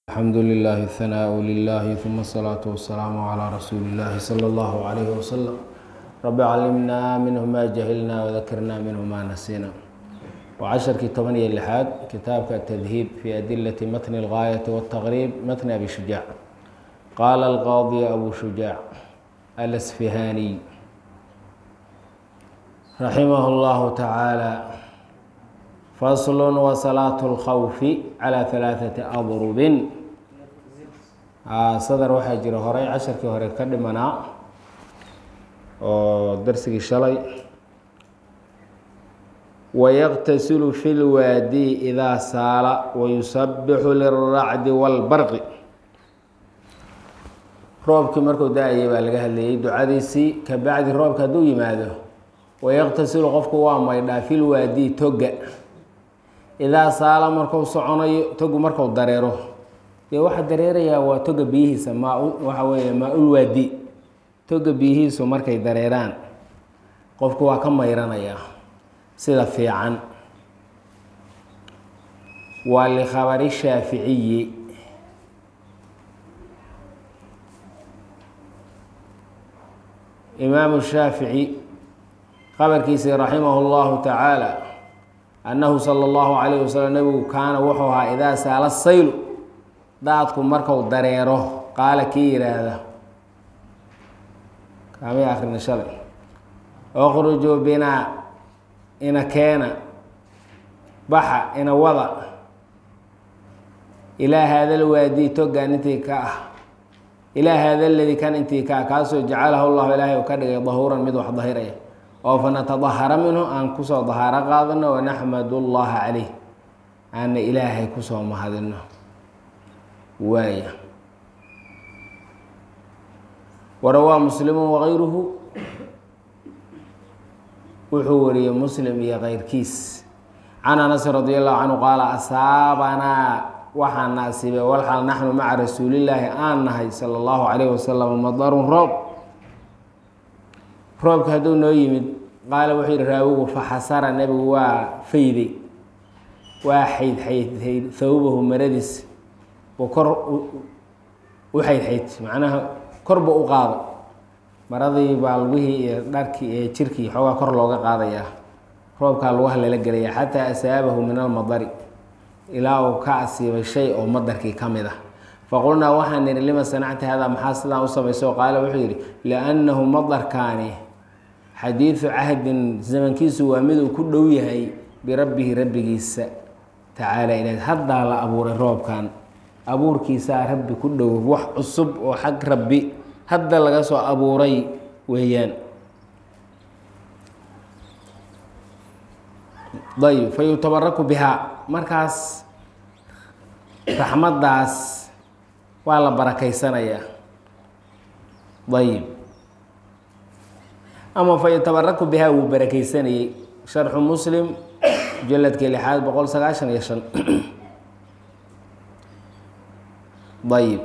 الحمد لله الثناء لله ثم الصلاة والسلام على رسول الله صلى الله عليه وسلم رب علمنا منه ما جهلنا وذكرنا منه ما نسينا وعشرkii toban iyo لحaad kitaabka التdهيب في أدلة متن الغاية والتغريب متن أبي شجاع قال القاضي أبو شجاع الأسفهاني رحمه الله تعالى فصل وصلاة الخوف على ثلاثة أضرب sadar waxaa jira horey casharkii hore ka dhimanaa oo darsigii shalay wayaqtasilu fi lwaadi idaa saala wayusabixu lilracdi wاlbarqi roobkii markuu da-ayay baa laga hadlayay ducadiisii kabacdi roobka hadduu yimaado wayaqtasilu qofku waa maydhaa fi lwaadi toga idaa saala marku soconayo togu marku dareero dee waxaa dareerayaa waa toga biyihiisa maa waxa weeye maa-ul waadi toga biyihiisu markay dareeraan qofku waa ka mayranayaa sida fiican waa likhabari shaaficiyi imaamu shaafici khabarkiisii raximah اllahu tacaala annahu sala اllahu calayh wasalam nebigu kaana wuxuu ahaa idaa saala saylu daadku marku dareero qaala kii yidhaahda kaamay akrina shalay oqrujuu binaa ina keena baxa ina wada ilaa haada lwaadi togaan intii ka ah ilaa haada ladii kan intii ka ah kaasoo jacalahu llahu ilaahay u ka dhigay dahuuran mid wax dahiraya oo fanatadahara minhu aan kusoo dahaaro qaadano wanaxmadu llaha caleyh aana ilaahay kusoo mahadino waaya warawaa muslimu wakayruhu wuxuu wariyey muslim iyo keyrkiis can anasin radi allahu canhu qaala asaabanaa waxaa na asiibay walxal naxnu maca rasuulillaahi aan nahay sala allahu calayh wasalam madarun roob roobka hadduu noo yimid qaala wuxuu yihi raawigu faxasara nebigu waa fayday waa xayd xayd thawbahu maradiis buu kor u xaydxayd macnaha korba u qaado maradii baa lugihii iyo dharkii iyo jirkii xoogaa kor looga qaadayaa roobkaa lugaha lala gelaya xataa asaabahu min almadari ilaa uu ka asiibay shay oo madarkii ka mid ah faqulnaa waxaan nihi lima sanacta hada maxaa sidaan u samayso qaala wuxuu yidhi liannahu madarkaani xadiidu cahdin zamankiisu waa mid uu ku dhow yahay birabbihi rabbigiisa tacaala ilaah haddaa la abuuray roobkan abuurkiisaa rabbi ku dhow wax cusub oo xag rabbi hadda laga soo abuuray weeyaan ayb fa yutabaraku bihaa markaas raxmaddaas waa la barakaysanayaa ayib ama fa yutabaraku bihaa wuu barakaysanayey sharxu muslim mujaladkii lixaad boqol sagaashan iyo shan ayib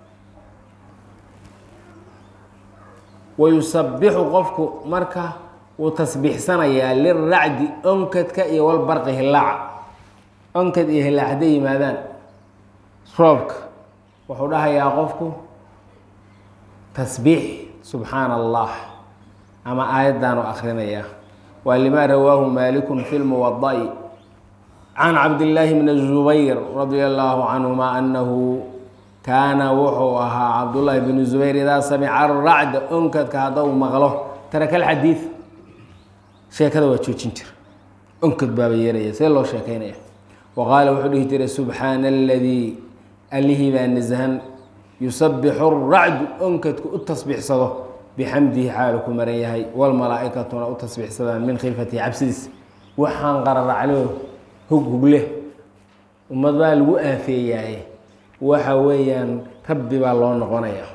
wayusabixu qofku marka wuu tasbiixsanayaa liracdi onkadka iyo walbarqi hilaaca onkad iyo hilaac hadday yimaadaan roobka wuxuu dhahayaa qofku tasbiix subxaana allah ama aayaddaanu akhrinayaa waa limaa rawaahu maalikun fi lmuwada'i can cabdillaahi bni zubayr radia allaahu canhuma anahu kaana wuxuu ahaa cabdullaahi bnu zubayr idaa samica aracda onkadka haddau maqlo taraka alxadiid sheekada waa joojin jira onkad baaba yeeraya see loo sheekaynaya wa qaala wuxuu dhihi jiray subxaana aladii allihii baa nasahan yusabixu racdu onkadku u tasbiixsado bixamdihi xaalu ku maran yahay walmalaa-ikatuna u tasbiixsadaan min khifatihi cabsidiis waxaan qararaclo hog hugle ummad baa lagu aafeeyaaye waxa weeyaan rabbi baa loo noqonaya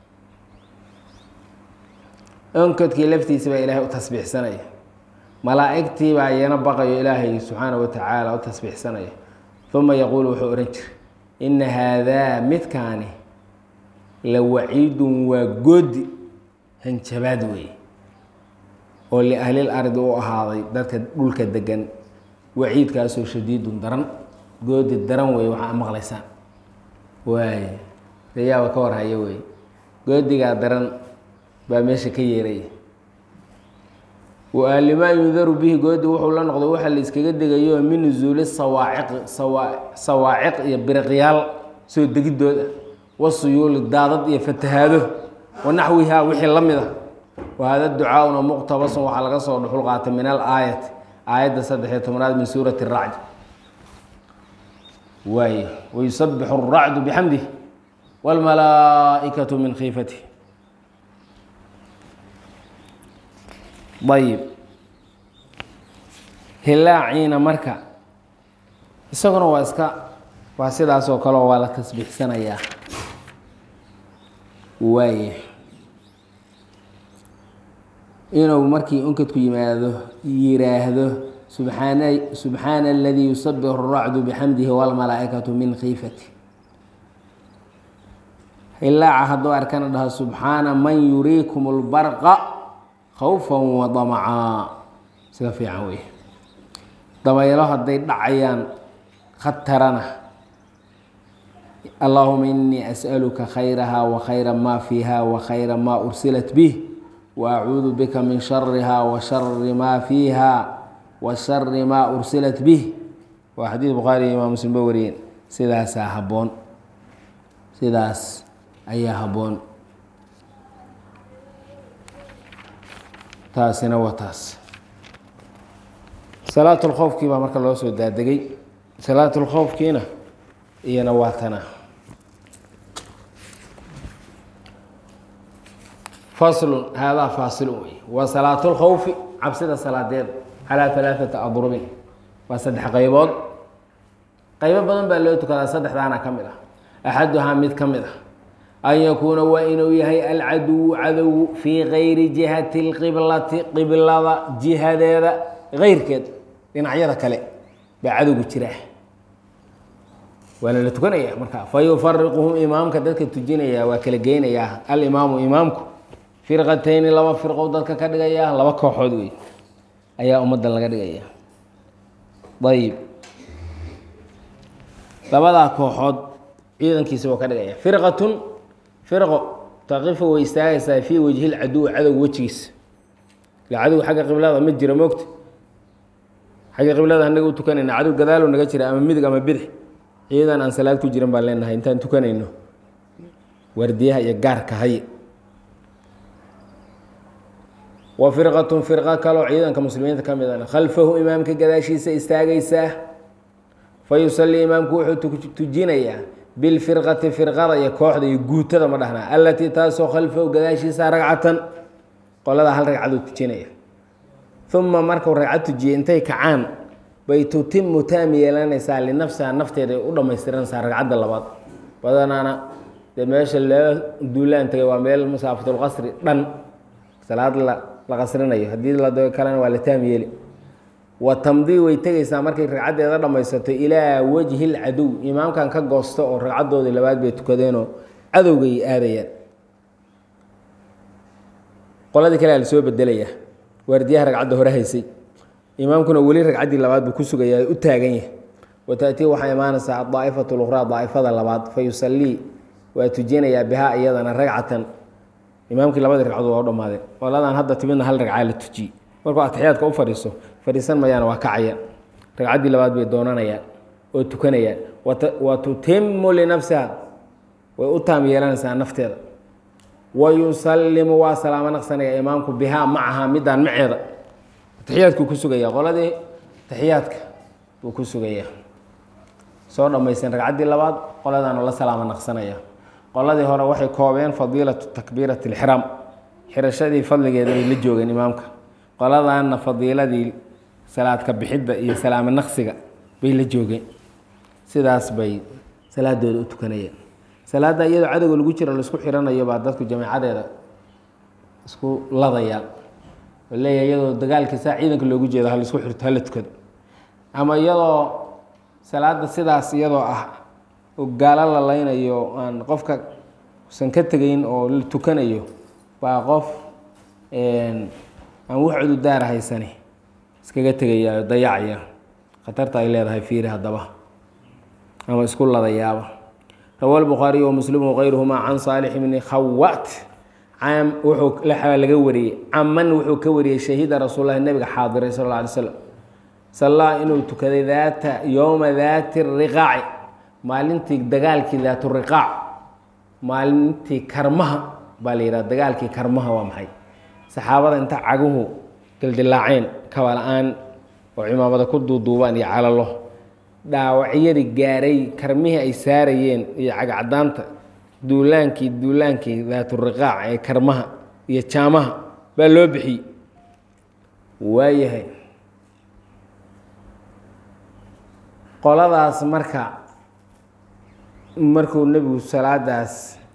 onkadkii laftiisa baa ilaahay u tasbiixsanaya malaa-igtii baa iyana baqayo ilaahay subxaanahu watacaala u tasbiixsanaya uma yaquulu wuxuu odhan jira ina haadaa midkaani la waciidun waa goodi hanjabaad weeye oo liahlil ardi u ahaaday dadka dhulka degan waciidkaasoo shadiidun daran goodi daran weeye waxaa maqlaysaan waay dayaaba ka warhaya wey goodigaa daran baa meesha ka yeeraya waalimaa yundaru bihi goodi wuxuu la noqday waxa la iskaga degayo min nusuuli sawaaciqi sawa sawaaciq iyo biriqyaal soo degidooda wasuyuuli daadad iyo fatahaado wa naxwihaa wixii la mid a wa hada ducaauna muqtabasun waxaa laga soo dhuxul qaatay min al aayati aayadda saddexiyo tobnaad min suurati racd waay wayusabixu الracdu bixamdih wاlmalaaئikaةu min khiifatih ayib hilaaciina marka isaguna waa iska waa sidaas oo kaleo waa la tasbiixsanayaa waay inuu markii unkadku yimaado yiraahdo subxaana subxaana aladii yusabixu الracdu bixamdihi wاlmalaaئikaةu min khiifati hilaaca hadduu arkana dhaho subxaana man yuriikum اlbarqa khawfa wadamacaa sida fiican wey dabaylo hadday dhacayaan khatarana allahuma inii as'aluka khayraha wa khayra ma fiiha wa khayra ma ursilat bih wa acuudu bika min shariha wa shari ma fiiha wa shari ma ursilat bih waa xadiid bukhaari iyo imaam muslim ba wariyeen sidaasaa habboon sidaas ayaa habboon taasina waa taas salaatulkhowfkii baa marka loo soo daadegay salaatulkhowfkiina iyana waa tana faslun haadaa faasilun wey waa salaatulkhowfi cabsida salaadeed calaa alaaثata adrubin waa saddex qaybood qaybo badan baa loo tukadaa saddexdaana ka mid ah axaduhaa mid ka mid ah an yakuuna waa inuu yahay alcaduwu cadowgu fii gayri jihati اlqiblati qiblada jihadeeda keyrkeed dhinacyada kale baa cadowgu jira waa lala tukanaya marka fayufariquhum imaamka dadka tujinaya waa kala geynayaa alimaamu imaamku firqatayni laba firqow dadka ka dhigaya laba kooxood wey ayaa ummaddan laga dhigaya ayib labadaa kooxood ciidankiisa waa ka dhigaya firqatun firqo taqifu way istaagaysaa fii wajhi lcaduwi cadowga wejigiisa ila cadow xagga qiblada ma jira moogta xagga qiblada anaga u tukanayna cadow gadaalo naga jira ama midig ama bidix ciidan aan salaad ku jiran baan leenahay intaan tukanayno waardiyaha iyo gaarka haye wa firqatun firqo kaloo ciidanka muslimiinta ka midana khalfahu imaamka gadaashiisa istaagaysaa fa yusalii imaamku wuxuu tujinayaa bilfirqati firqada iyo kooxda iyo guutada ma dhahnaa allatii taasoo khalfahu gadaashiisa ragcatan qolada hal ragcaduu tujinaya uma markuu ragcad tujiyay intay kacaan bay tutimu taam yeelanaysaa linafsiha nafteeda ay u dhammaystiranaysaa ragcadda labaad badanaana dee meesha loo duulaan tagay waa meel masaafatulqasri dhan salaad la la qasrinayo haddii la dao kalena waa la taam yeeli wa tamdii way tegaysaa markay ragcaddeeda dhammaysato ilaa wajhi lcadow imaamkan ka goosto oo ragcaddoodii labaad bay tukadeenoo cadowgay aadayaan qoladii kale a lasoo bedelayaa waardiyaha ragcadda hore haysay imaamkuna weli ragcaddii labaad buu ku sugayaa u taagan yahay wa taأtii waxaa imaanaysaa adaa'ifatu luqraa daa'ifada labaad fa yusalii waa tujinayaa bihaa iyadana ragcatan imaamkii labadii ragcadood waa u dhammaadeen qoladan hadda timidna hal ragcaa la tujiyey markuu atixiyaadka u fadhiiso fadhiisan mayaan waa kacayaan ragcaddii labaad bay doonanayaan oo tukanayaan wa tutimu linafsiha way u taam yeelanaysaa nafteeda wa yusalimu waa salaamo naqsanaya imaamku bihaa macaha midaan maceeda atixiyaadkuu ku sugaya qoladii atixiyaadka buu ku sugayaa soo dhammaysten ragcaddii labaad qoladaana la salaamo naqsanaya qoladii hore waxay koobeen fadiilatu takbiirati اlxiraam xirashadii fadligeeda bay la joogeen imaamka qoladaanna fadiiladii salaadka bixidda iyo salaamo naqsiga bay la joogeen sidaas bay salaadooda u tukanayeen salaadda iyadoo cadowga lagu jiro laisku xiranayo baa dadku jamacadeeda isku ladayaan oo leeyahay iyadoo dagaalkiisa ciidanka loogu jeedo halaisku xirto hala tukado ama iyadoo salaada sidaas iyadoo ah oo gaalo la laynayo aan qofka usan ka tegayn oo la tukanayo baa qof aan wax cududaara haysani iskaga tegaya oo dayacaya khatarta ay leedahay fiiri haddaba ama isku ladayaaba rawa lbukhaariy wamuslim wغayruhuma can saalix bni khawat wuxuu laga wariyey caman wuxuu ka wariyey shahida rasuul lahi nabiga xaadiray sal اla alay slam sallaa inuu tukaday daata yowma daati riqaaci maalintii dagaalkii daatu riqaac maalintii karmaha baa la yidhaha dagaalkii karmaha waa maxay saxaabada inta caguhu dildilaaceen kaba la-aan oo cimaamada ku duuduubaan iyo calalo dhaawacyadii gaaray karmihii ay saarayeen iyo cagcadaanta duulaankii duulaankii daaturiqaac ee karmaha iyo jaamaha baa loo bixiyey waayahay qoladaas marka markuu nebigu salaadaas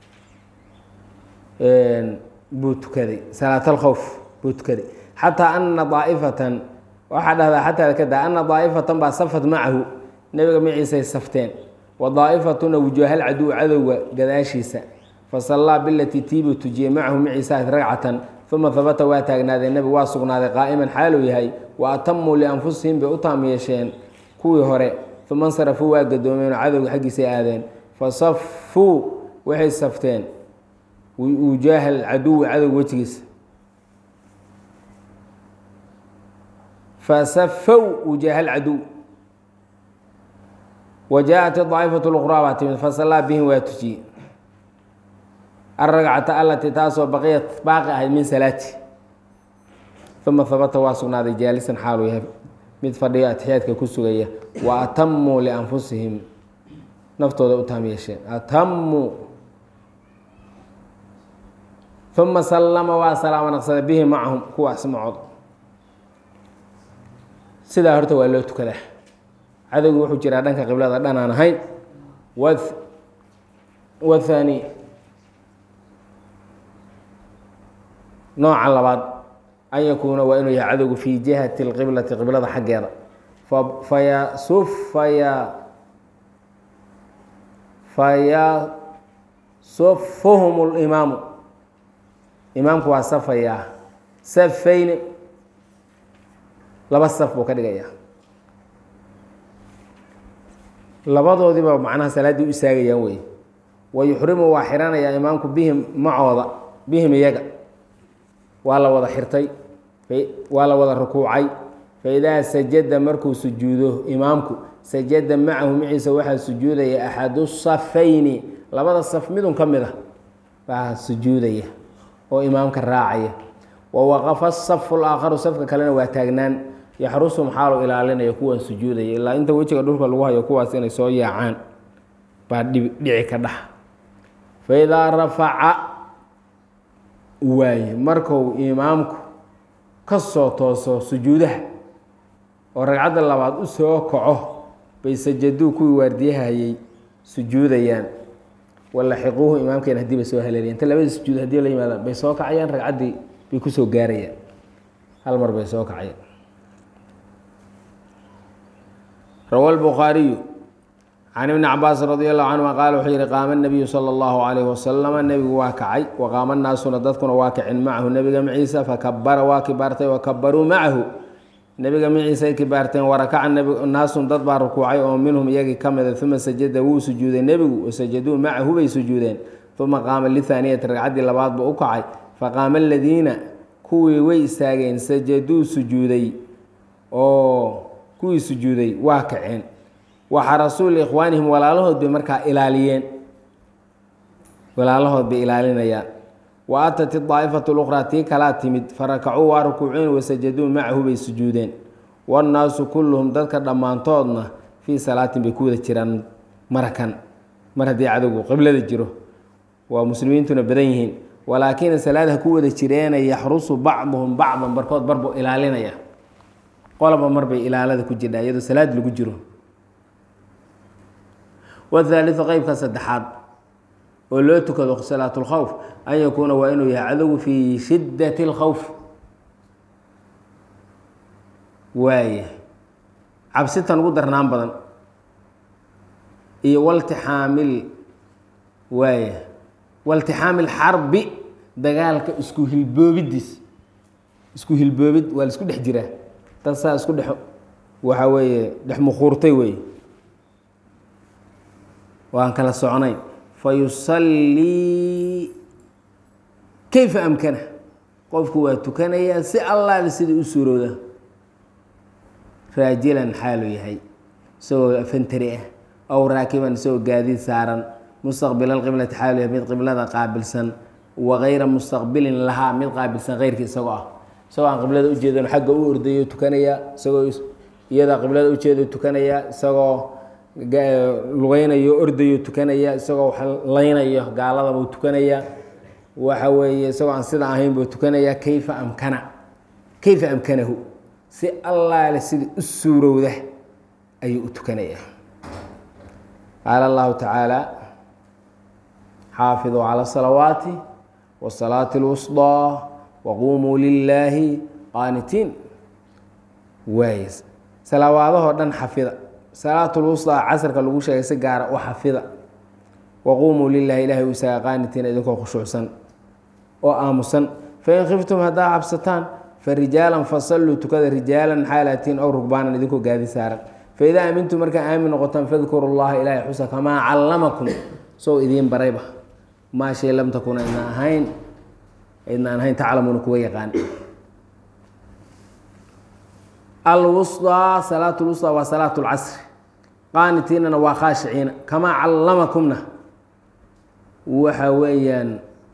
buu tukaday salaatalkhowf buu tukaday xataa ana daa'ifatan waxaa dhahdaa xataa kada ana daa'ifatan baa safat macahu nebiga maciisay safteen wa daa'ifatuna wujuuhal caduw cadowga gadaashiisa fasallaa bilatii tiibuu tujiyey macahu maciisa ragcatan uma habata waa taagnaaday nebigu waa sugnaaday qaa'iman xaaluu yahay wa atamuu lianfusihim bay u taam yeesheen kuwii hore uma insarafuu waa gadoomeen oo cadowga xaggiisay aadeen fasafuu waxay safteen wujuuha alcaduwi cadowga wejigiisa fasafow wujuuha alcaduw wa jaa-at daa'ifatu luqraa baa timid fasallaa bihim waa tujiyey alragcata allatii taasoo baqiyat baaqi ahayd min salaati uma habata waa sugnaaday jaalisan xaaluu yahay mid fadhiyo atixiyaadka ku sugaya wa atamuu lianfusihim naftooda u taam yeesheen atamuu uma sallama waa salaamo naqsada bihi macahum kuwaas macood sidaa horta waa loo tukadaa cadowgi wuxuu jiraa dhanka qiblada dhan aan ahayn wathani nooca labaad an yakuuna waa inuu yahay cadowgu fii jihati اlqiblati qiblada xaggeeda fayasuf faya fayasufuhum اlimaamu imaamku waa safayaa safayni laba saf buu ka dhigayaa labadoodiiba macnaha salaaddii u istaagayaan wey wa yuxrimu waa xiranayaa imaamku bihim macooda bihim iyaga waa la wada xirtay waa la wada rukuucay faidaa sajada markuu sujuudo imaamku sajada macahu maciisa waxaa sujuudaya axadu safayni labada saf midun ka mid a baa sujuudaya oo imaamka raacaya wa waqafa asafu laakharu safka kalena waa taagnaan yaxrusum xaalu ilaalinaya kuwan sujuudaya ilaa inta wejiga dhulka lagu hayo kuwaas inay soo yaacaan baa dhici ka dhax faidaa rafaca waaye marku imaamku ka soo tooso sujuudaha oo ragcadda labaad u soo kaco bay sajaduu kuwii waardiyahayay sujuudayaan walaxiquuhu imaamkeena hadii bay soo haleelayan inta labadii sujuud hadii la yimaadaan bay soo kacayaan ragcaddii bay kusoo gaarayaan hal mar bay soo kacayaan rawa lbukhaariyu can ibni cabaasin radi allahu canhuma qaala wuxuu yihi qaama nabiyu sala allahu calayhi wasalama nebigu waa kacay waqaama naasuna dadkuna waa kacin macahu nebiga maciisa fakabara waa kibaartay wakabaruu macahu nebiga maciisay kibaarteen warakaca naasun dad baa rukuucay oo minhum iyagii ka mida uma sajada wuu sujuuday nebigu wasajaduu macahu bay sujuudeen uma qaama lithaaniyati ragcaddii labaad buu u kacay faqaama aladiina kuwii way istaageen sajaduu sujuuday oo kuwii sujuuday waa kaceen waxarasuu liikhwaanihim walaalahood bay markaa ilaaliyeen walaalahood bay ilaalinayaan wa atat idaa'ifatu luqraa tii kalaa timid farakacuu waa rukuuceen wasajaduu macahu bay sujuudeen wannaasu kulluhum dadka dhammaantoodna fii salaatin bay ku wada jiraan marakan mar haddii cadowgu qiblada jiro waa muslimiintuna badan yihiin walaakina salaadaha ku wada jireena yaxrusu bacduhum bacdan barkood barbuu ilaalinaya qolaba marbay ilaalada ku jirdhaa iyadoo salaad lagu jiro wthaaliu qeybka saddexaad oo loo tukado salaat اlkhowf an yakuuna waa inuu yahay cadowgu fii shidat اlkhowf waaya cabsitan ugu darnaan badan iyo waltixaamil waaya waltixaami lxarbi dagaalka isku hilboobidiis isku hilboobid waa la isku dhex jiraa dad saa isku dhex waxaa weeye dhex mukuurtay wey waan kala soconayn fayusallii kayfa amkana qofku waa tukanayaa si allaale sidai u suurooda raajilan xaalu yahay isagoo afantari ah aw raakiban isagoo gaadiid saaran mustaqbila qiblati xaalu yahay mid qiblada qaabilsan wagayra mustaqbilin lahaa mid qaabilsan keyrka isagoo ah isagoo aan qiblada ujeedan xagga u ordayo tukanaya isagoo iyada qiblada ujeedo tukanaya isagoo lugeynayo ordayo tukanaya isagoo laynayo gaaladabuu tukanaya waxa weeye isagoo aan sida ahayn buu tukanaya kayfa amkana kayfa amkanahu si allaale sida u suurowda ayuu u tukanaya qaala allahu tacaala xaafiduu cala salawaati wasalaati اlwusطىa waquumuu lilaahi qaanitiin waay salawaadahoo dhan xafida salaatulwusطaa casrka lagu sheegay si gaara u xafida waquumuu lilahi ilahay u isaga qaanitiin idinkoo khushuucsan oo aamusan fain khiftum haddaa cabsataan farijaalan fasalluu tukada rijaalan xaalatiin ow rugbaanan idinkoo gaadi saaran faidaa aamintum markaa aamin noqotaan fadkuru llaha ilaahay xusa kamaa callamakum sow idiin barayba maa shay lam takun aydnaan ahayn aydnaan ahayn taclamuuna kuwa yaqaan alwusطىa salaat lwusطىa waa salaat اlcasri qaanitiinana waa khaashiciina kamaa callamakumna waxa weeyaan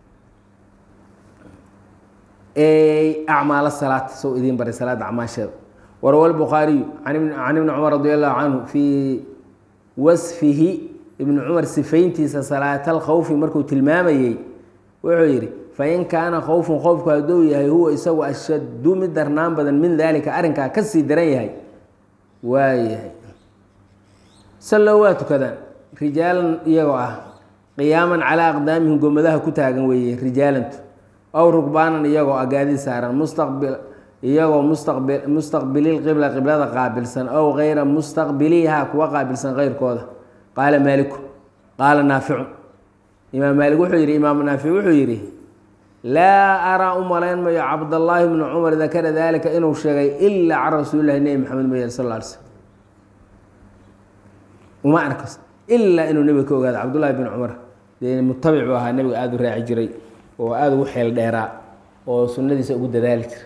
acmaal salaat sow idiin baray salaada acmaasheeda warawa lbukhaariyu can ibni cumar radi allahu canhu fii wasfihi ibni cumar sifayntiisa salaata alkhawfi markuu tilmaamayey wuxuu yidhi fain kaana khowfun khowfku hadduu yahay huwa isagu ashaddu mid darnaan badan min daalika arrinkaa ka sii daran yahay waayahay sallow waa tukadaan rijaalan iyagoo ah qiyaaman calaa aqdaamihim gomadaha ku taagan weeye rijaalantu aw rugbaanan iyagoo ah gaadi saaran mustaqbil iyagoo mustaqbi mustaqbililqibla qiblada qaabilsan ow gayra mustaqbiliha kuwa qaabilsan keyrkooda qaala maaliku qaala naaficun imaam maalik wuxuu yidhi imaam naafic wuxuu yidhi laa araa u malayn mayo cabdallaahi bnu cumar dakara dalika inuu sheegay ilaa can rasuulilahi nebi maxamed mooya sal l slm uma arkas ilaa inuu nebiga ka ogaado cabdullaahi bin cumar dee mutabic buu ahaa nebiga aada u raaci jiray oo aada ugu xeel dheeraa oo sunnadiisa ugu dadaali jira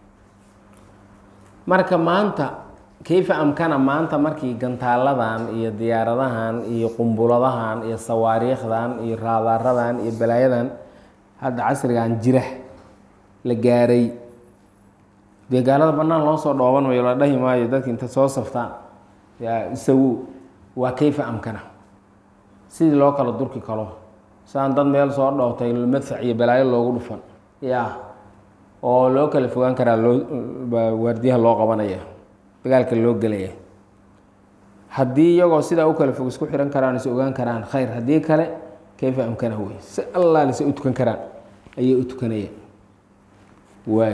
marka maanta kayfa amkana maanta markii gantaaladan iyo diyaaradahan iyo qumbuladahan iyo sawaariikhdan iyo raadaaradan iyo balaayadan hadda casrigan jira la gaaray dee gaalada bannaan loo soo dhooban mayo la dhahi maayo dadki inta soo saftaan yaa isagu waa kayfa amkana sidii loo kala durki kalo saan dad meel soo dhootay madfac iyo balaayo loogu dhufan ya oo loo kala fogaan karaa loo waardiyaha loo qabanaya dagaalka loo gelaya haddii iyagoo sidaa u kala fog isku xihan karaan is ogaan karaan khayr haddii kale kayfa amkana wey si allaale se u tukan karaan ayay u tukanayaan waay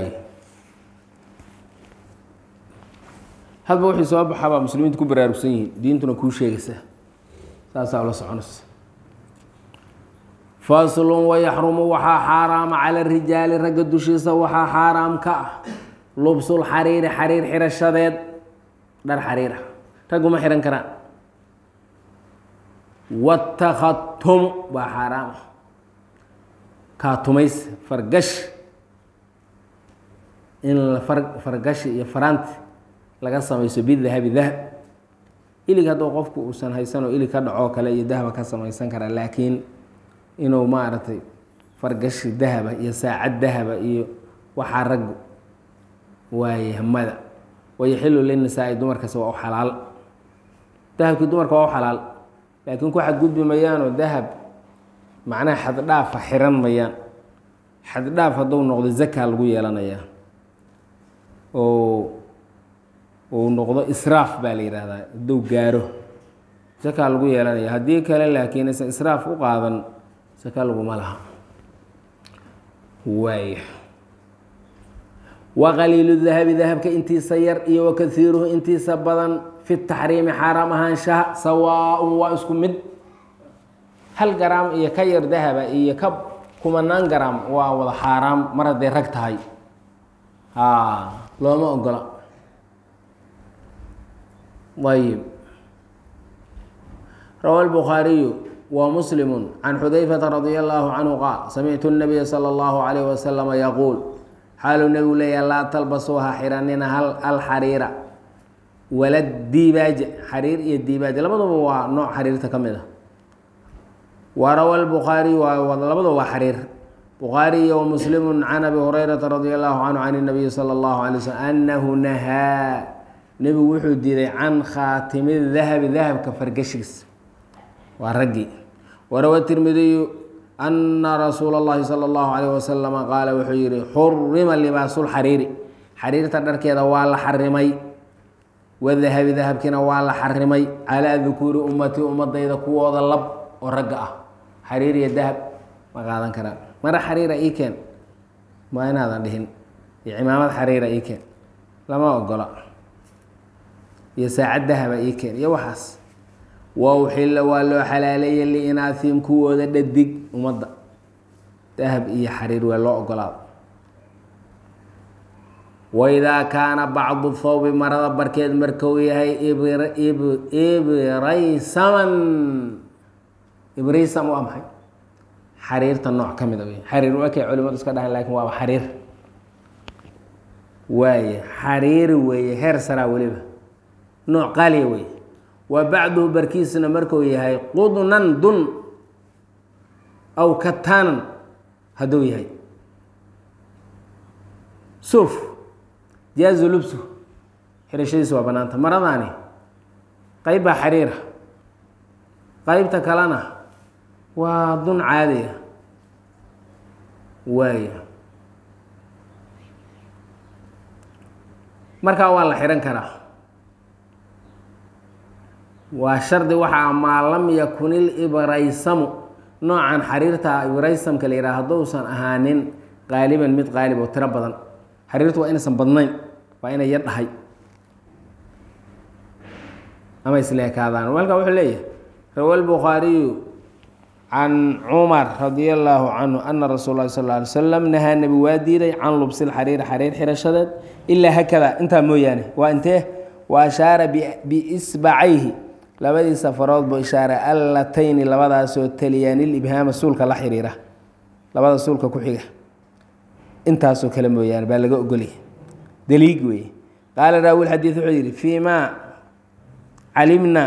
hadba wixii soo baxabaa muslimiintu ku baraarugsan yihiin diintuna kuu sheegaysaa saasaa ula soconaysa faslun wayaxrumu waxaa xaaraama cala rijaali ragga dushiisa waxaa xaaraam ka ah lubsul xariiri xariir xirashadeed dhar xariira raggu ma xihan karaan watakatumu baa xaaraam ah kaatumays fargash in fargashi iyo faraanti laga samayso bidahabi dahab ilig hadduu qofku uusan haysanoo ilig ka dhacoo kale iyo dahaba ka samaysan karaa laakiin inuu maaragtay fargashi dahaba iyo saacad dahaba iyo waxaa raggu waaye hamada wayaxilu linisaa-i dumarkaasi waa u xalaal dahabkii dumarka waa u xalaal laakiin ku xadgudbi mayaanoo dahab macnaha xaddhaafa xiran mayaan xaddhaaf hadduu noqdo zaka lagu yeelanayaa oo uu noqdo israaf baa la yidhaahdaa hadduu gaaro zaka lagu yeelanaya haddii kale laakiin aysan israaf u qaadan saka laguma laha waaya waqaliilu dahabi dahabka intiisa yar iyo wakaiiruhu intiisa badan fi taxriimi xaaraam ahaanshaha sawaaun waa isku mid hal garaam iyo ka yar dahaba iyo ka kumanaan garaam waa wada xaaraam mar hadday rag tahay a looma ogola ayib rawa lbukhaariyu ومسلم عن xudayفة رضي الله عنه qاal samictu النبي slى الlه عليه وسلم yquuل xaaluu nebigu leeya laa talbasuuha xiranina alxariira wala dibaaja xariir iyo dibaaja labaduba waa nooc xariirta ka mid a warawa الbخaariي labaduba waa xariir bukhaari iyo وmslim can abi hurayraةa radي الlahu canhu can الnabiyi slى الlahu عalيه wslm anahu nahaa nebigu wuxuu diiday can khaatimi dahabi dahabka fargashigiis waa raggii warawa tirmidiyu ana rasuula اllahi salى اllahu alayh wasalama qaala wuxuu yihi xurima libaasulxariiri xariirta dharkeeda waa la xarimay wadahabi dahabkiina waa la xarimay calaa dukuuri ummatii ummadayda kuwooda lab oo ragga ah xariir iyo dahab ma qaadan karaan mara xariira ii keen ma inaadan dhihin iyo cimaamad xariira ii keen lama ogola iyo saacad dahaba ii keen iyo waxaas wauxilla waa loo xalaaleeyey liinaahim kuwooda dhadig ummadda dahab iyo xariir waa loo ogolaado waidaa kaana bacdu thawbi marada barkeed markuu yahay ibraysaman ibraysam waa maxay xariirta nooc ka mid a wey xariir wakay culimadu iska dhahan lakin waaba xariir waaye xariiri weeye heer saraa weliba nooc qaaliya weeye wa bacduhu barkiisna markuu yahay qudnan dun aw kataanan hadduu yahay suuf jaazu lubsu xirashadiisa waa banaanta maradaani qeyb baa xariira qeybta kalena waa dun caadiya waaya markaa waa la xihan karaa waa shardi waxaa maa lam yakun ilibraysamu noocan xariirta ibraysamka la yidhaha hadduusan ahaanin qaaliban mid qaalib oo tiro badan xariirtu waa inaysan badnayn waa inay yar dhahay ama isleekaadaan malkaa wuxuu leeyahay rawa lbukhaariyu can cumar radia allaahu canhu ana rasuul lahi sal ly slam nahaa nebi waa diiday can lubsil xariiri xariir xirashadeed ilaa hakada intaa mooyaane waa intee wa ashaara biisbacayhi labadiisa farood buu ishaaray allatayni labadaasoo taliyaanil ibhaama suulka la xiriira labada suulka ku xiga intaasoo kale mooyaane baa laga ogolya daliig weeye qaala raawi lxadiid wuxuu yidhi fii maa calimna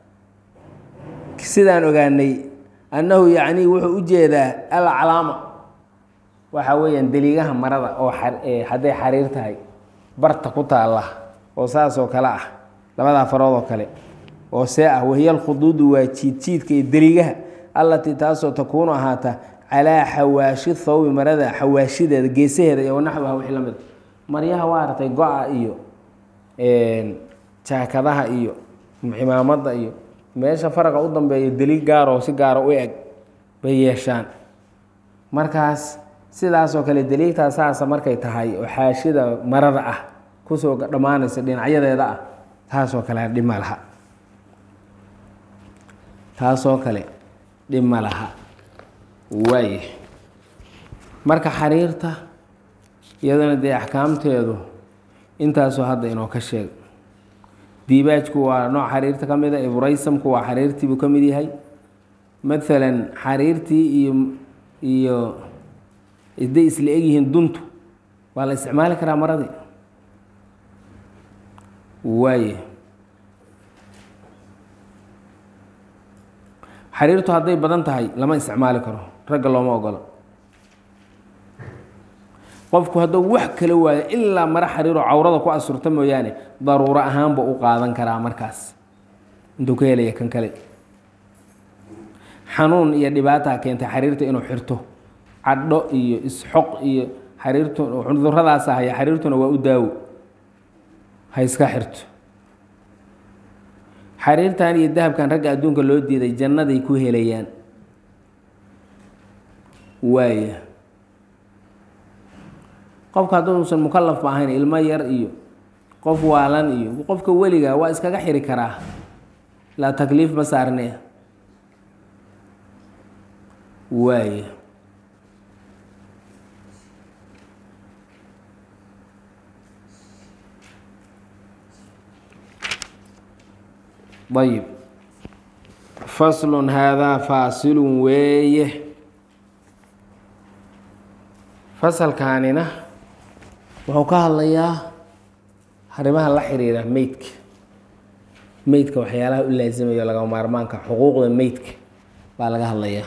sidaan ogaanay annahu yacnii wuxuu u jeedaa alcalaama waxa weeyaan daliigaha marada oo hadday xariir tahay barta ku taalla oo saasoo kale ah labadaa farood oo kale oo see ah wahiya alkhuduudu waa jiidjiidka iyo deliigaha allatii taasoo takuunu ahaata calaa xawaashi thawbi marada xawaashideeda geesaheeda iyo wanaxwaha wixii la mid maryaha waa aragtay go-a iyo jaakadaha iyo cimaamada iyo meesha faraqa u dambeeya deliig gaaroo si gaaro u eg bay yeeshaan markaas sidaasoo kale deliigtaa saasa markay tahay oo xaashida marada ah kusoo dhammaanaysa dhinacyadeeda ah taasoo kale dhima laha taasoo kale dhib ma laha waaya marka xariirta iyadana dee axkaamteedu intaasoo hadda inoo ka sheeg diibaajku waa nooc xariirta ka mid a ibraysamku waa xariirtiibuu ka mid yahay maalan xariirtii iyo iyo hadday isla egyihiin duntu waa la isticmaali karaa maradii waaya xariirtu hadday badan tahay lama isticmaali karo ragga looma ogolo qofku hadduu wax kala waayo ilaa maro xariiroo cawrada ku asurta mooyaane daruuro ahaanba u qaadan karaa markaas intuu ka helaya kan kale xanuun iyo dhibaataa keentay xariirta inuu xirto cadho iyo isxoq iyo xariirtu cuduradaasa haya xariirtuna waa u daawo ha iska xirto xariirtan iyo dahabkan ragga adduunka loo diiday jannaday ku helayaan waaya qofka hadduusan mukalaf ba ahayn ilmo yar iyo qof waalan iyo qofka weliga waa iskaga xiri karaa laa takliif ma saarne waaya ayib faslun haadaa faasilun weeye fasalkaanina wuxuu ka hadlayaa arrimaha la xiriira meydka meydka waxyaalaha u laasimayo lagama maarmaanka xuquuqda meydka baa laga hadlayaa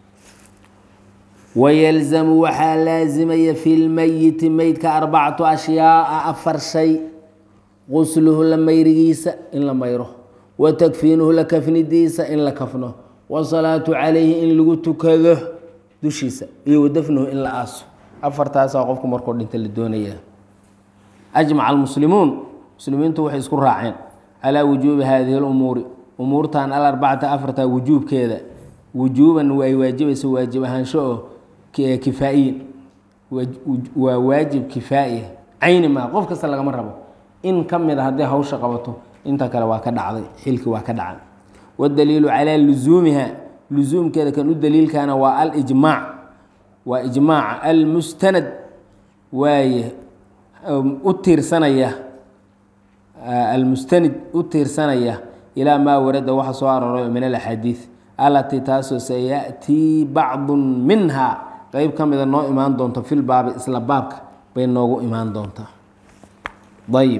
wayalzamu waxaa laasimaya fi lmeyiti meydka arbacatu ashyaaa afar shay qusluhu la mayrigiisa in la mayro wa takfiinuhu la kafnidiisa in la kafno wasalaatu calayhi in lagu tukado dushiisa iyo wadafnuhu in la aaso afartaasaa qofku markuu dhinta la doonayaa ajmaca almuslimuun muslimiintu waxay isku raaceen calaa wujuubi haadihi lumuuri umuurtan alarbacata afarta wujuubkeeda wujuuban ay waajibaysa waajib ahaansho oo kifaa'iyin waa waajib kifaa'iya cayni maa qof kasta lagama rabo in ka mid a hadday hawsha qabato inta kale waa ka dhacday xilki waa ka dhacay wadaliilu calaa lusuumiha lusuumkeeda kan u daliilkana waa alijmaac waa ijmaaca almustanad waaye u tiirsanaya almustanid u tiirsanaya ilaa maa warada waxa soo arooray min alaxaadiid alatii taasoo sayaأtii bacdu minha qeyb ka mida noo imaan doonto fil baabi isla baabka bay noogu imaan doontaa ayib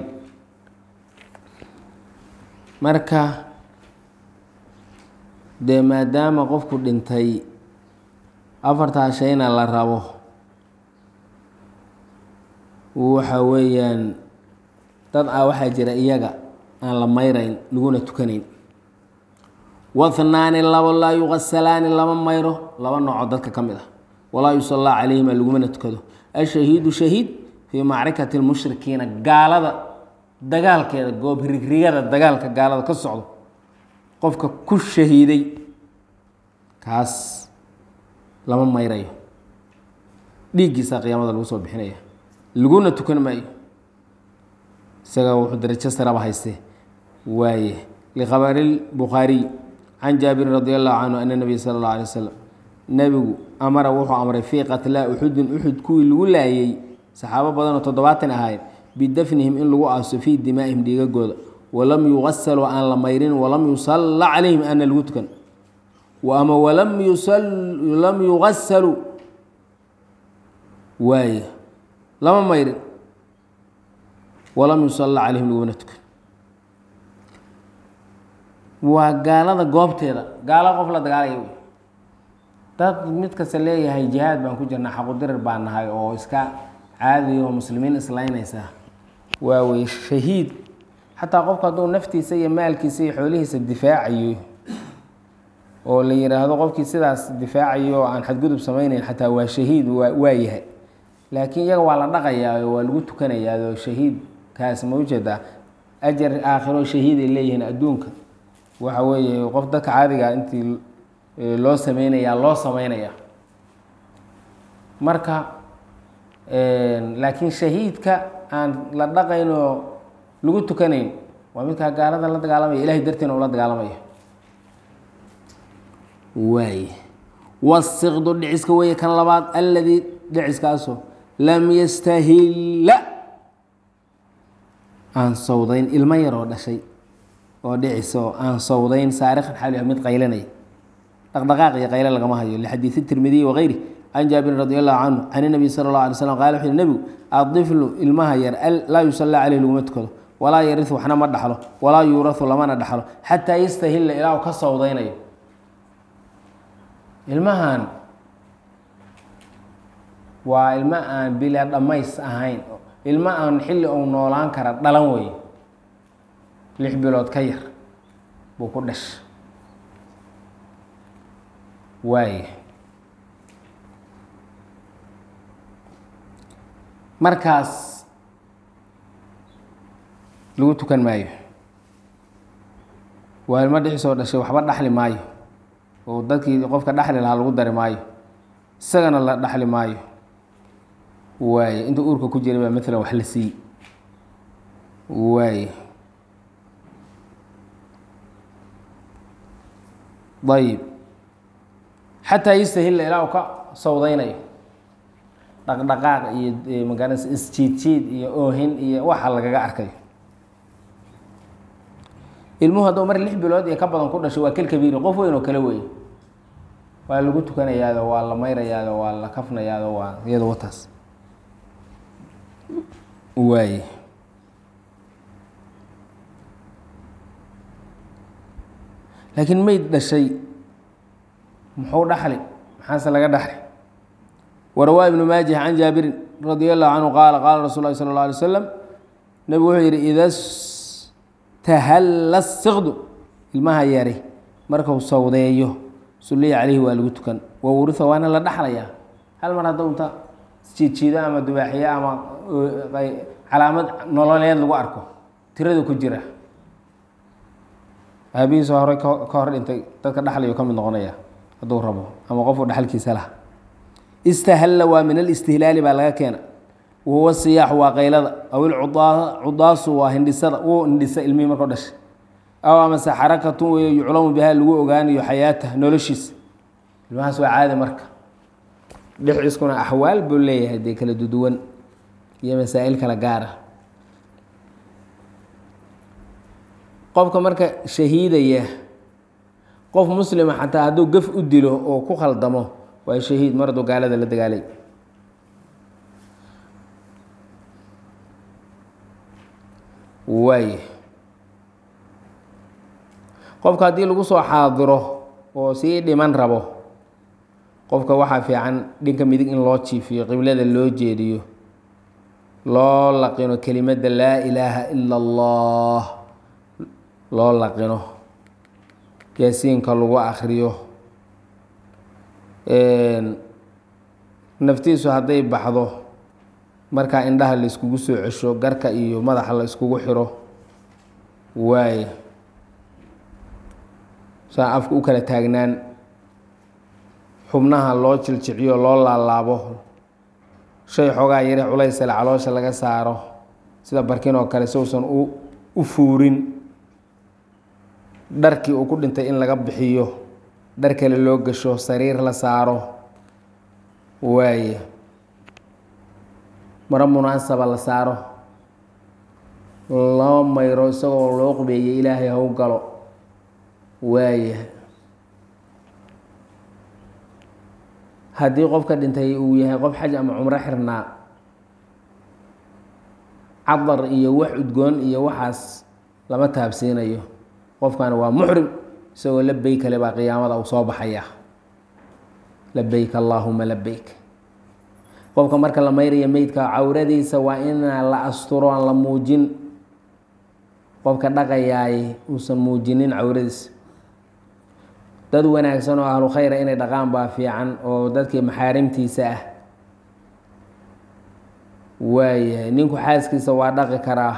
marka dee maadaama qofku dhintay afartaa shayna la rabo waxa weeyaan dad ah waxaa jira iyaga aan la mayrayn laguna tukanayn wahnaani labo laa yuqasalaani lama mayro laba nooco dadka ka mid ah walaa yusallaa calayhima lagumana tukado ashahiidu shahiid fii macrikati lmushrikiina gaalada dagaalkeeda goob rigrigada dagaalka gaalada ka socdo qofka ku shahiiday kaas lama mayrayo dhiiggiisa qiyaamada lagu soo bixinaya laguna tukan maayo isaga wuxuu darajo saraba hayste waaye likhabari bukhaariy can jaabirin radi allahu canhu ana nabiya sala اllah alay wasalam nebigu amara wuxuu amray fii qatlaa uxudin uxud kuwii lagu laayay saxaabo badanoo toddobaatan ahaayeen bidafnihim in lagu aaso fii dimaa'ihim dhiigagooda walam yugasaluu aan la mayrin walam yusalla calayhim aana lagu tukan ama walam lam yugasaluu waaye lama mayrin walam yusalla calayhim lagumana tukan waa gaalada goobteeda gaalo qof la dagaalaya wey dad mid kasta leeyahay jihaad baan ku jirnaa xaqudirir baan nahay oo iska caadiya oo muslimiin islaynaysa waa wey shahiid xataa qofku hadduu naftiisa iyo maalkiisa iyo xoolihiisa difaacayo oo la yidhaahdo qofkii sidaas difaacayo oo aan xadgudub samayneyn xataa waa shahiid waa waa yahay laakiin iyaga waa la dhaqayaa oo waa lagu tukanayaa oo shahiid kaas ma ujeedaa ajar aakhiro shahiid ay leeyihiin adduunka waxa weeye qof dadka caadiga intii loo sameynayaa loo sameynaya marka laakiin shahiidka aan la dhaqayn oo lagu tukanayn waa midkaa gaalada la dagaalamaya ilahay dartiina ula dagaalamaya waay wasiqdu dhiciska weeye kan labaad alladii dhiciskaasoo lam yastahilla aan sawdayn ilmo yaroo dhashay oo dhicisoo aan sawdayn saarikhan xaal mid qaylanaya dhaqdhaqaaq iyo qayle lagama hayo lixadiidi tirmidiyi wakayri can jaabirin radi allahu canhu can inabiy sala اllah alay slam qala wuxu nebigu adiflu ilmaha yar laa yusallaa caleyh laguma tukado walaa yariu waxna ma dhaxlo walaa yuurahu lamana dhaxlo xataa yastahilla ilaa u ka sawdaynayo ilmahan waa ilmo aan bila dhammays ahayn ilmo aan xilli ou noolaan kara dhalan wey lix bilood ka yar buu ku dhasha waay markaas lagu tukan maayo waa ilmo dhixisoo dhashay waxba dhaxli maayo oo dadkii qofka dhaxli lahaa lagu dari maayo isagana la dhaxli maayo waaye inta uurka ku jiray baa maalan wax la siiy waaye ayib xataa yastahilla ilaa u ka sawdaynayo dhaqdhaqaaq iyo magaranaysa isjiid jiid iyo oohin iyo waxa lagaga arkayo ilmuhu hadduu mar lix bilood iyo ka badan ku dhashay waa kel kabiiri qof weyn oo kale weeye waa lagu tukanayaado waa la mayrayaado waa la kafnayaado waa iyado wataas waaye laakiin meyd dhashay muxuu dhaxli maxaase laga dhaxli warawaa ibnu maajih can jaabirin radia allahu canhu qaala qaala rasul lahi sala اlه alay slam nebigu wuxuu yihi ida stahalla siqdu ilmaha yari markuu sawdeeyo sulliya caleyhi waa lagu tukan wa wurua waana la dhaxlayaa hal mar hadduu inta jiidjiido ama dubaaxiyo ama calaamad nololeed lagu arko tirada ku jira aabihiisa horey ka hor dhintay dadka dhaxlayo ka mid noqonaya hadduu rabo ama qofku dhaxalkiisa laha istahalla waa min alistihlaali baa laga keena wahuwa siyaaxu waa qaylada aw ilcudaasu waa hindhisada wuu hindhisa ilmihii markao dhashay aw amase xarakatun weyo yuclamu bihaa lagu ogaanayo xayaatah noloshiisa ilmahaas waa caadi marka dhexciiskuna axwaal buu leeyahay dee kala duduwan iyo masaa'il kala gaara qofka marka shahiidaya qof muslima xataa hadduu gaf u dilo oo ku khaldamo waa shahiid mar hadduu gaalada la dagaalay waay qofka haddii lagu soo xaadiro oo sii dhiman rabo qofka waxaa fiican dhinka midig in loo jiifiyo qiblada loo jeediyo loo laqino kelimadda laa ilaaha ila allah loo laqino yaasiinka lagu akriyo naftiisu hadday baxdo markaa indhaha la iskugu soo cesho garka iyo madaxa la iskugu xiro waaye saa afka u kala taagnaan xubnaha loo jiljiciyo loo laalaabo shay xoogaa yare culaysale caloosha laga saaro sida barkin oo kale sousan u fuurin dharkii uu ku dhintay in laga bixiyo dhar kale loo gasho sariir la saaro waaye maro munaasaba la saaro loo mayro isagoo loo qubeeyey ilaahay haw galo waaye haddii qofka dhintay uu yahay qof xaj ama cumro xirnaa cadar iyo wax udgoon iyo waxaas lama taabsiinayo qofkani waa muxrim isagoo labeyk kale baa qiyaamada uu soo baxaya labeyk allaahuma labeyk qofka marka la mayraya meydka cawradiisa waa inaan la asturo aan la muujin qofka dhaqayaay uusan muujinin cawradiisa dad wanaagsan oo ahlu khayra inay dhaqaan baa fiican oo dadkii maxaarimtiisa ah waayahay ninku xaaskiisa waa dhaqi karaa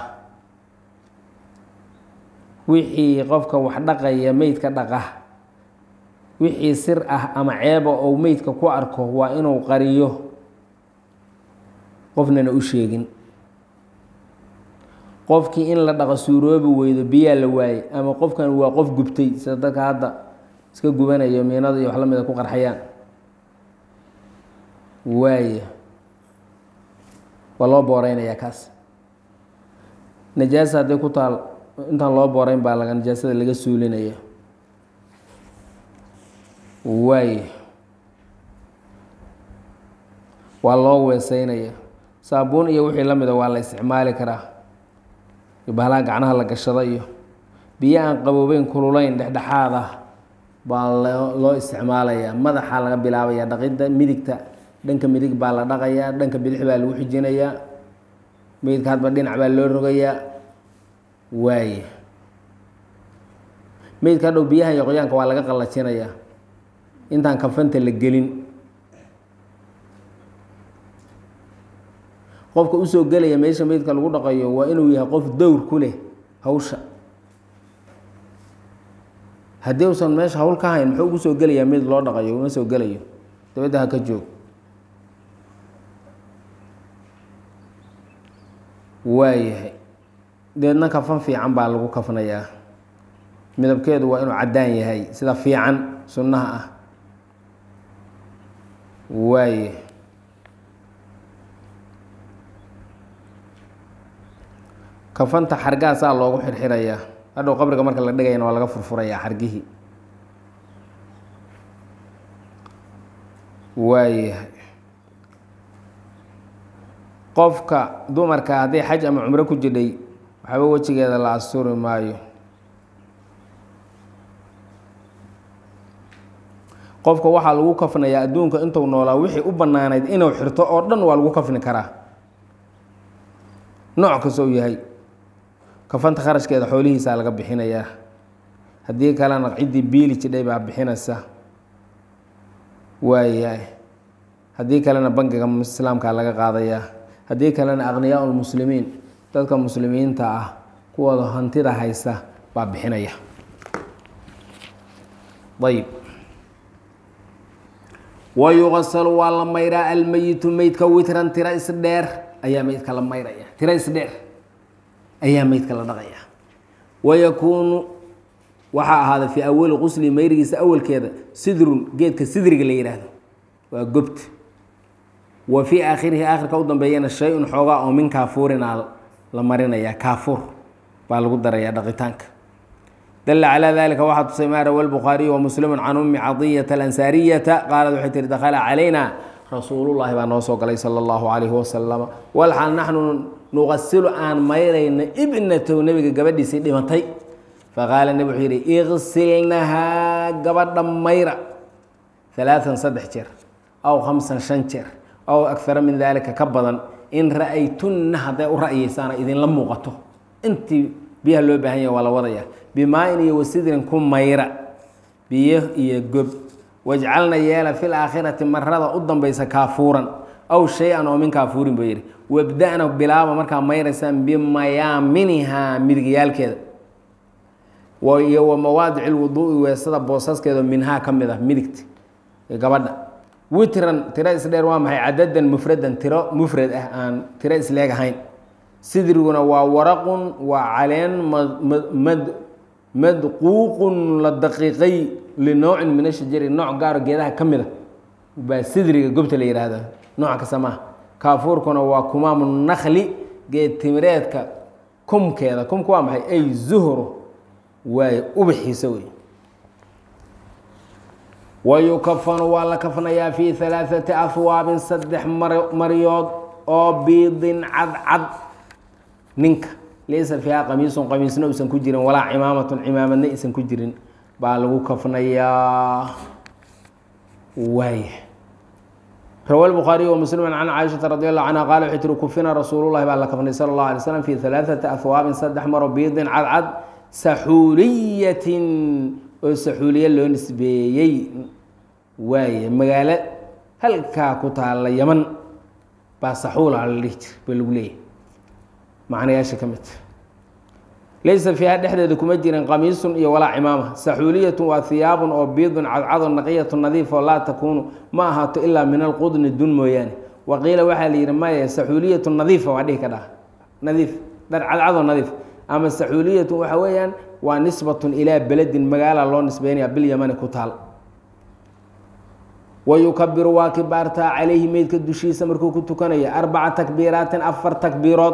wixii qofka wax dhaqaya meydka dhaqa wixii sir ah ama ceeba ou meydka ku arko waa inuu qariyo qofnana u sheegin qofkii in la dhaqo suuroobi weydo biyaa la waayey ama qofkan waa qof gubtay sida dadka hadda iska gubanayo miinada iyo wax la mida ku qarxayaan waaya waa loo booreynayaa kaas najaasa hadday ku taal intaan loo booreyn baa laga najaasada laga suulinaya waaya waa loo weeseynaya saabuun iyo wixii la mida waa la isticmaali karaa bahalaha gacnaha la gashado iyo biyo aan qaboobeyn kululayn dhexdhexaad ah baa loo isticmaalayaa madaxaa laga bilaabaya dhaqidda midigta dhanka midig baa la dhaqayaa dhanka bidix baa lagu xijinayaa meydka hadba dhinac baa loo rogayaa waaye meydka hadhow biyaha iyo qoyaanka waa laga qallajinayaa intaan kafanta la gelin qofka usoo gelaya meesha meydka lagu dhaqayo waa inuu yahay qof dowr ku leh hawsha haddii usan meesha hawl ka hayn muxuu ugu soo gelayaa meyd loo dhaqayo uma soo gelayo dabadda ha ka joog waayahay deedna kafan fiican baa lagu kafnayaa midabkeedu waa inuu caddaan yahay sida fiican sunnaha ah waaye kafanta xargaasaa loogu xirxirayaa hadhow qabriga marka la dhigayana waa laga furfurayaa xargihii waayahay qofka dumarka hadday xaj ama cumro ku jidhay waxba wejigeeda la asturi maayo qofka waxaa lagu kafnayaa adduunka intuu noolaa wixii u bannaanayd inuu xirto oo dhan waa lagu kafni karaa nooc kasta uu yahay kafanta kharashkeeda xoolihiisaa laga bixinayaa haddii kalena ciddii biili jidhay baa bixinaysa waayahay haddii kalena bangiga islaamkaa laga qaadayaa haddii kalena aqniyaa lmuslimiin dadka muslimiinta ah kuwooda hantida haysta baa bixinaya ayb wayuqasalu waa la mayraa almeyitu meydka witran tiro isdheer ayaa meydka la mayraya tiro isdheer ayaa meydka la dhaqaya wayakuunu waxaa ahaada fii awali qusli mayrigiisa awalkeeda sidrun geedka sidriga la yidhaahdo waa gobta wa fii aakhirihi aakhirka u dambeeyana shay-un xoogaa oo min kaafuurinaa la marinaya kaafuur baa lagu darayaa dhaqitaanka dala calaa dalika waxaa tusay maa rawa lbukhaariyu wa muslimu can ummi cadiyata alansaariyata qaalad waxay tihi dakhala calayna rasuulullahi baa noo soo galay sala allahu calayhi wasalama walxaal naxnu nuqasilu aan mayrayna ibnatow nebiga gabadhiisii dhimatay faqaala nebi wuxuu yidhi iqsilnahaa gabadha mayra alaaan saddex jeer aw khamsan shan jeer aw akara min daalika ka badan in ra'aytunna hadday u ra'yeysaana idinla muuqato intii biyaha loo baahan yaha waa la wadaya bimaa-in iyo wasidrin ku mayra biyo iyo gob wajcalna yeela fil aakhirati marada u dambaysa kaafuuran aw shay-an oo min kaafuurin buu yidhi wabda-na bilaaba markaa mayraysaan bimayaaminihaa midigyaalkeeda iyo wa mawaadici lwuduui weesada boosaskeeda minhaa ka mid ah midigta gabadha witran tiro isdheer waa maxay cadadan mufradan tiro mufrad ah aan tiro isleeg ahayn sidriguna waa waraqun waa caleen mad madquuqun la daqiiqay linowcin min ashajari nooc gaaro geedaha ka mid a baa sidriga gobta la yidhaahda nooc kasta maaha kaafuurkuna waa kumaamu nakli geed timireedka kumkeeda kumka waa maxay ay zuhru waaye ubaxiisa wey wayukafanu waa la kafnayaa fii halaaثati ahwaabin saddex maryood oo biidin cadcad ninka laysa fiiha qamiisun qamiisna uusan ku jirin walaa cimaamatun cimaamadna aysan ku jirin baa lagu kafnayaa waaya rawa lbukhaariy wamuslim can caaishata radi allahu canha qaala waxay tiri kufina rasuulullahi baa la kafnay sala allahu alay slam fi halaaثati ahwaabin saddex maro biidin cadcad saxuuliyatin oo saxuuliye loo nisbeeyey waaye magaalo halkaa ku taalla yaman baa saxuula la dhihi jir ba lagu leeyahy macnayaasha ka mid laysa fiiha dhexdeeda kuma jirin qamiisun iyo walaa cimaama saxuuliyatun waa hiyaabun oo biidun cadcadon naqiyatun nadiif oo laa takuunu ma ahaato ilaa min alqudni dun mooyaane waqiila waxaa la yidhi maya saxuuliyatun nadiifa waa dhihi ka dhaha nadiif dhar cadcadoo nadiif ama saxuuliyatun waxa weeyaan waa nisbatun ilaa beledin magaala loo nisbeynaya bilyamani ku taal wayukabiru waa kibaartaa calayhi meydka dushiisa markuu ku tukanaya arbaca takbiiraatin afar takbiirood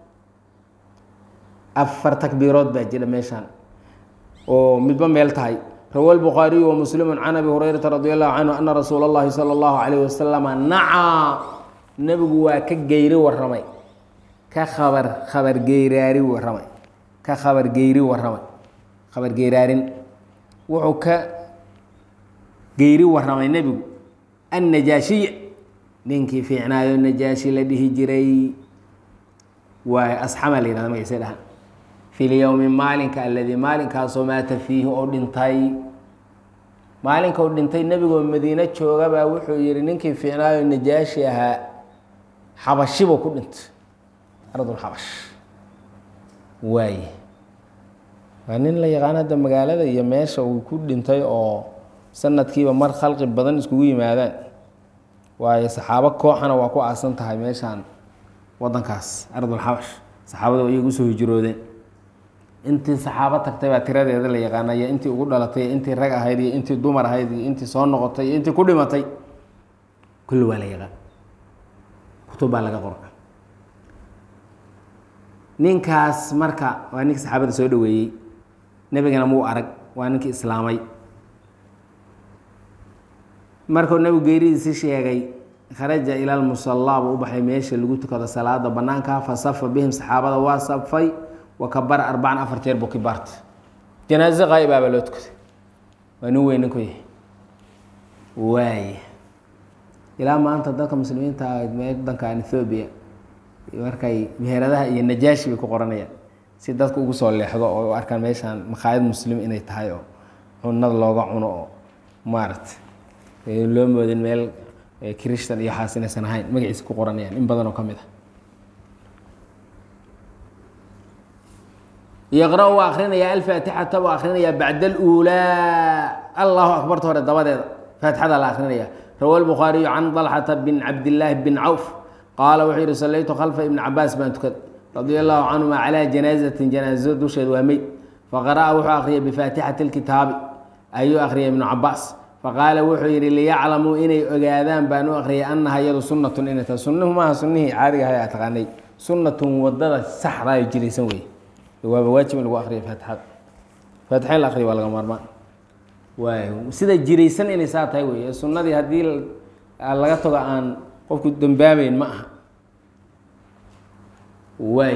afar takbiirood baa jira meeshaan oo midba meel tahay rawa lbukhaariyu wa muslimu can abi hurayrata radi allahu canhu ana rasuula اllahi salى اllahu alayh wasalama nacaa nebigu waa ka geyri waramay ka khabar khabar geyraari waramay ka khabar geyri waramay khabar geyraarin wuxuu ka geyri waramay nebigu annajaashiy ninkii fiicnaayo najaashi la dhihi jiray waay asxama la yihahda magaciisa dhahan fi lyowmi maalinka aladii maalinkaasoo maata fiihi oo dhintay maalinka u dhintay nebigoo madiine joogabaa wuxuu yihi ninkii fiicnaayo najaashi ahaa xabashibu ku dhintay ardulxabash waay waa nin la yaqaan hadda magaalada iyo meesha uu ku dhintay oo sanadkiiba mar khalqi badan iskugu yimaadaan waayo saxaabo kooxana waa ku aasan tahay meeshaan wadankaas ardulxabash saxaabada iyaga usoo hijroodeen intii saxaabo tagtay baa tiradeeda la yaqaana iyo intii ugu dhalatay iyo intii rag ahayd iyo intii dumar ahayd iyo intii soo noqotay iyo intii ku dhimatay kulli waa la yaqaan kutub baa laga qora ninkaas marka waa ninka saxaabada soo dhaweeyey nebigana muu arag waa ninkii islaamay markuu nebigu geeridiisi sheegay kharaja ila lmusallaa buu u baxay meesha lagu tukado salaada banaanka fa safa bihim saxaabada waa safay wa kabara arbacan afar jeer buu kibaartay janaaso qaa'ibaabaa loo tukaday waa nin weyn ninku yahay waay ilaa maanta dadka muslimiinta wadankan ethoobiya markay meheradaha iyo najaashi bay ku qoranayaan si dadka ugu soo leexdo oo u arkaan meeshaan makhaayad muslim inay tahay oo cunada looga cuno oo maaragtay loo moodin meel christan iyo waxaas inaysan ahayn magaciisa ku qoranayaan in badan oo ka mid a yaqra waa akrinaya alfaatixata waa akrinaya bacda aluulaa allahu akbarta hore dabadeeda faatixada la akrinaya rawa lbukhaariyu can dalxata bin cabdillaahi bin cawf qaala wuxuu yihi sallaytu khalfa ibni cabaas baan tukad radia allahu canhuma calaa janaazatin janaazo dusheed waa meyd faqara'a wuxuu akhriyay bifaatixati lkitaabi ayuu akhriyay ibnu cabaas faqaala wuxuu yidhi liyaclamuu inay ogaadaan baan u akhriyay annaha iyadu sunnatun inay tahay sunnuhu maaha sunnihii caadiga ahay aa taqaanay sunnatun wadada saxdaayo jiraysan wey waaba waajib in lagu akriyo faatixada faatixa in la akriyo waa laga maarmaan waay sida jiraysan inay saa tahay wey sunnadii haddii laga tago aan qofku dambaabeyn ma aha waay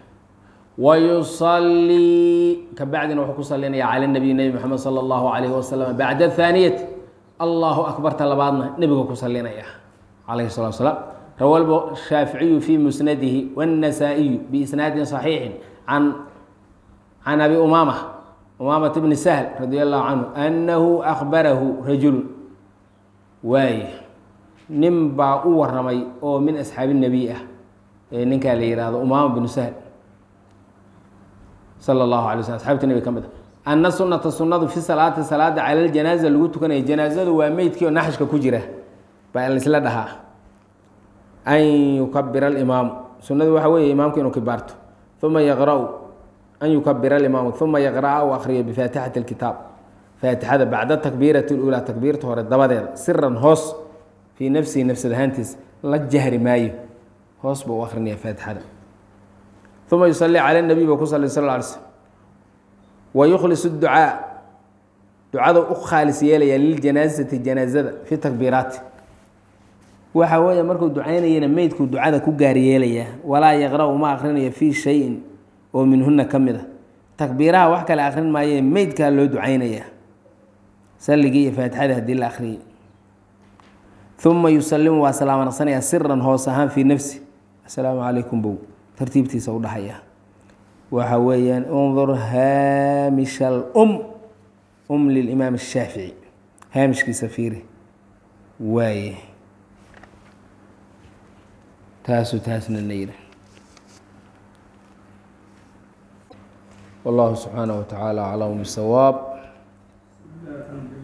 wayusallii kabacdina wuxuu ku salinaya cala nabiy nebi moxamed sala allahu calayhi wasalam bacda athaaniyati allahu akbarta labaadna nebiga ku salinaya calayhi salatu wasalaam rawa shaaficiyu fi musnadihi wاnnasaa'iyu biisnaadin صaxiixin can can abi umaama umaamat bni sahl radi allahu canhu annahu akbarahu rajulu waay nin baa u waramay oo min asxaabi nebiy ah ee ninkaa la yihahdo umaama bnu sahl sala allahu alay slm asxabta nebiga ka mid a anna sunata sunnadu fi salaati salaada cala ljanaaza lagu tukanaya janaazadu waa meydkii oo naxashka ku jira baa laisla dhahaa an yukabira alimaamu sunnadu waxa weeye imaamku inuu kibaarto uma yaqra-u an yukabira alimaamu uma yaqra-a u akriyo bifaatixati alkitaab faatixada bacda takbiirati اlulaa takbiirta hore dabadeeda siran hoos fii nafsihi nafsad ahaantiisa la jahri maayo hoos buu u akrinaya faatixada uma yusalii cala nabiy buu ku sali sal ly slm wa yukhlis ducaa ducada u khaalis yeelaya liljanaasati janaazada fi takbiiraati waxa weeye markuu ducaynayana meydkuu ducada ku gaar yeelayaa walaa yaqra-u ma akrinayo fii shayin oo minhuna ka mid a takbiiraha wax kale akrin maaye meydkaa loo ducaynayaa salligii iyo faatixadii haddii la akhriyay uma yusalimu waa salaamo naqsanayaa siran hoos ahaan fii nafsi assalaamu calaykum bow tartiibtiisa u dhahaya waxa weeyaan undur haamisha alum um lilimaam ashaafici haamishkiisa fiiri waaye taasuu taasna na yidhi wallahu subxaanaه wa tacaala aclam bisawaab